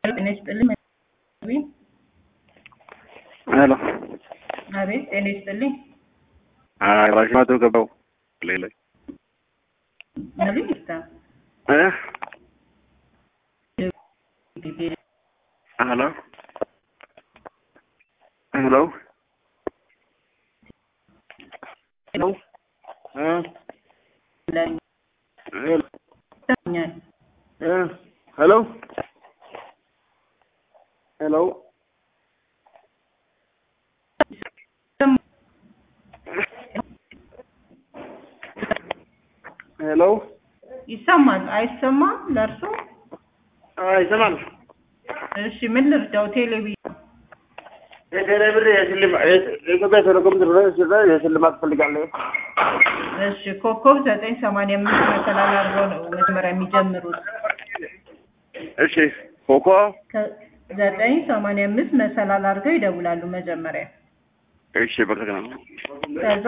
ጤና ይስጥልኝ። ሄሎ አቤት ጤና ይስጥልኝ። አይ ባሽማቶ ገባው ሌላ ነብይ ይስታ እ ሄሎ ሄሎ ሄሎ እ ሄሎ እ ሄሎ ሄሎ ሄሎ ይሰማል አይሰማም? ለእርሶ ይሰማል። እሺ ምን ልርዳው? ቴሌቪዥን የቴሌ ብር የሽልማ- የኢትዮጵያ ቴሌኮም ድረስ የሽልማት ፈልጋለሁ። እሺ ኮከብ ዘጠኝ ሰማንያ አምስት መሰላል አድርገው ነው መጀመሪያ የሚጀምሩት። እሺ ኮኮ ከ- ዘጠኝ ሰማንያ አምስት መሰላል አድርገው ይደውላሉ መጀመሪያ እሺ በቃ ከዛ